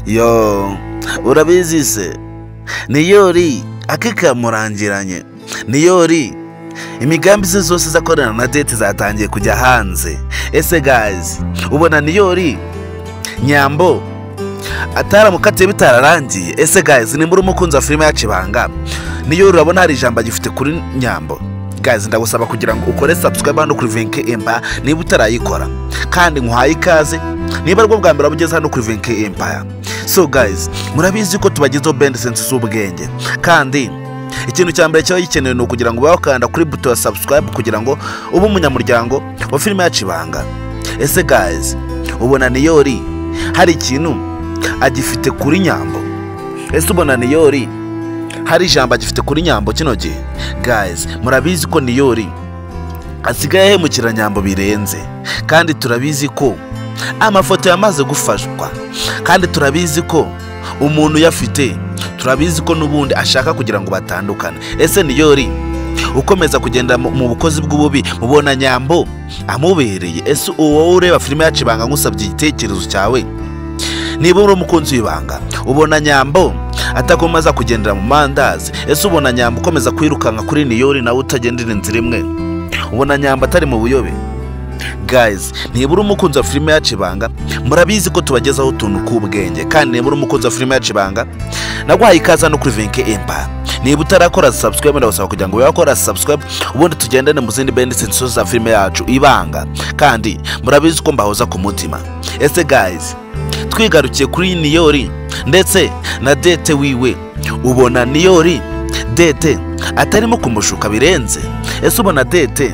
yo urabizi se niyori akikamurangeranye niyori imigambi ze zose zakorana na deti zatangiye kujya hanze ese gazi ubona niyori nyambo ataramukatiye bitararangiye ese gazi nimba urimo ukunza filime yacu ibanga niyori urabona hari ijambo agifite kuri nyambo gazi ndagusaba kugira ngo ukore subscribe hano kuri venke empire niba utarayikora kandi nkuhaye ikaze niba aribwo bwa mbere waba hano kuri venke empire so guys murabizi ko tubagezeho bendi sensi z'ubwenge kandi ikintu cya mbere kiba gikenewe ni ukugira ngo ube wakanda kuri buto ya subscribe kugira ngo ube umunyamuryango wa filime yacu ibanga ese guys ubona niyori hari ikintu agifite kuri nyambo ese ubona niyori hari ijambo agifite kuri nyambo kino gihe guys murabizi ko niyori asigaye ahemukira nyambo birenze kandi turabizi ko amafoto yamaze gufashwa kandi turabizi ko umuntu uyafite turabizi ko n'ubundi ashaka kugira ngo batandukane ese niyori ukomeza kugenda mu bukozi bw'ububi mubona nyambo amubereye ese uwo ureba filime yacu ibanga ngusabye igitekerezo cyawe niba uri umukunzi w'ibanga ubona nyambo atakomeza kugendera mu mandazi ese ubona nyambo ukomeza kwirukanka kuri niyori nawe utagendera inzira imwe ubona nyambo atari mu buyobe guys niba uri umukunzi wa filime yacu ibanga murabizi ko tubagezaho utuntu k'ubwenge kandi niba uri umukunzi wa filime yacu ibanga naguhaye ikaze hano kuri venke empa niba utarakora subscribe ndagusaba kugira ngo ube wakora subscribe ubundi tugendane mu zindi bendi sensizo za filime yacu ibanga kandi murabizi ko mbahoza ku mutima ese guys twigarukiye kuri niyori ndetse na dete wiwe ubona niyori dete atarimo kumushuka birenze ese ubona dete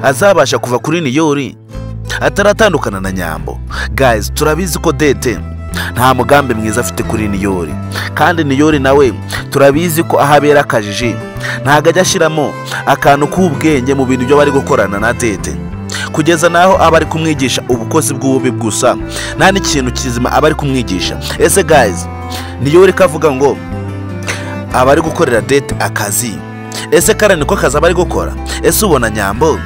azabasha kuva kuri niyori ataratandukana na nyambo guys turabizi ko dete nta mugambi mwiza afite kuri niyori kandi niyori nawe turabizi ko aho abera akajiji ntabwo ajya ashyiramo akantu k'ubwenge mu bintu byo bari gukorana na dete kugeza n'aho aba ari kumwigisha ubukozi bw'ububi gusa nta n'ikintu kizima aba ari kumwigisha ese guys niyori kavuga ngo aba ari gukorera dete akazi ese kare niko kazi aba ari gukora ese ubona nyambo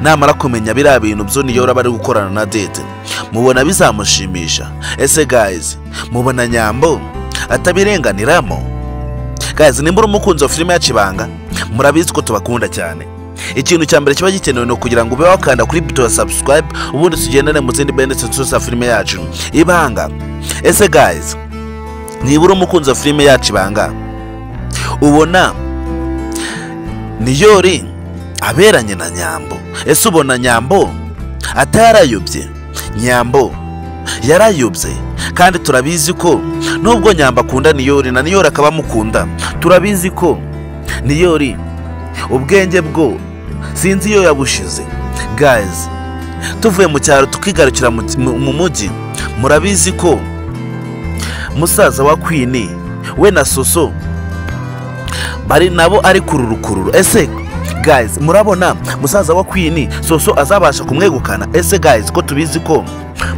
namara kumenya biriya bintu byo niyo aba ari gukorana na dede mubona bizamushimisha ese gayizi mubona nyambo atabirenganiramo gayizi nimba uri umukunzi wa filime yacu ibanga murabizi ko tubakunda cyane ikintu cya mbere kiba gikenewe ni ukugira ngo ube wakanda kuri buto ya subscribe ubundi tugendane mu zindi bende za filime yacu ibanga ese gayizi niba uri umukunzi wa filime yacu ibanga ubona niyori aberanye na nyambo ese ubona nyambo atarayobye nyambo yarayobye kandi turabizi ko nubwo nyambo akunda niyori na niyori akaba amukunda turabizi ko niyori ubwenge bwo sinzi iyo yabushize gazi tuvuye mu cyaro tukigarukira mu mujyi murabizi ko musaza wa kwini we na soso bari nabo ari kururukururu ese guys murabona musaza wa kwini soso azabasha kumwegukana ese guys ko tubizi ko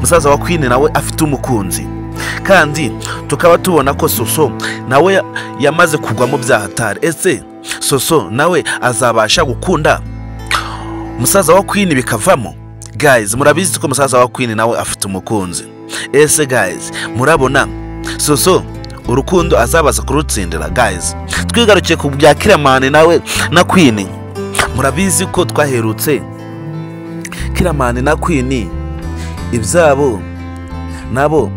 musaza wa kwini nawe afite umukunzi kandi tukaba tubona ko soso nawe yamaze kugwamo bya hatari ese soso nawe azabasha gukunda musaza wa kwini bikavamo guys murabizi ko musaza wa kwini nawe afite umukunzi ese guys murabona soso urukundo azabaza kurutsindira guys twigarukiye ku bya kiramani nawe na kwini murabizi ko twaherutse kiramani na kwini ibyabo nabo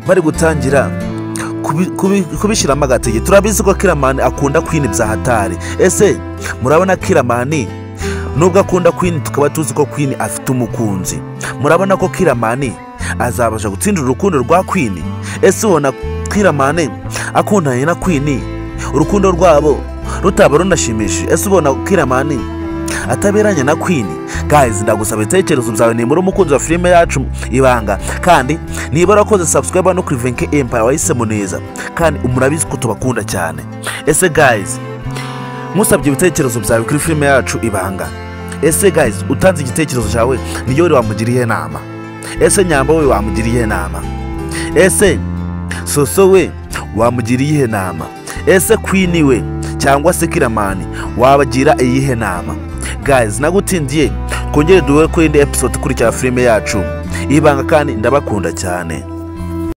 bari gutangira kubishyiramo agatege turabizi ko kiramani akunda kwini bya hatari ese murabona kiramani nubwo akunda kwini tukaba tuzi ko kwini afite umukunzi murabona ko kiramani azabasha gutsindira urukundo rwa kwini ese ubona kiramani akundanye na kwini urukundo rwabo rutaba runashimishije ese ubona kiramani ataberanye na kwini guys ndagusaba ibitekerezo byawe nimba uri umukunzi wa filime yacu ibanga kandi niba urakoze subscribe no kuri venke empire wahisemo neza kandi murabizi ko tubakunda cyane ese guys musabye ibitekerezo byawe kuri filime yacu ibanga ese guys utanze igitekerezo cyawe niyo wamugiriye inama ese nyambo we wamugiriye inama ese soso we wamugiriye iyihe nama ese kwini we cyangwa se kiramani wabagira iyihe nama guys nagutindiye twongere duhure kuri indi episode ikurikira filime yacu ibanga kandi ndabakunda cyane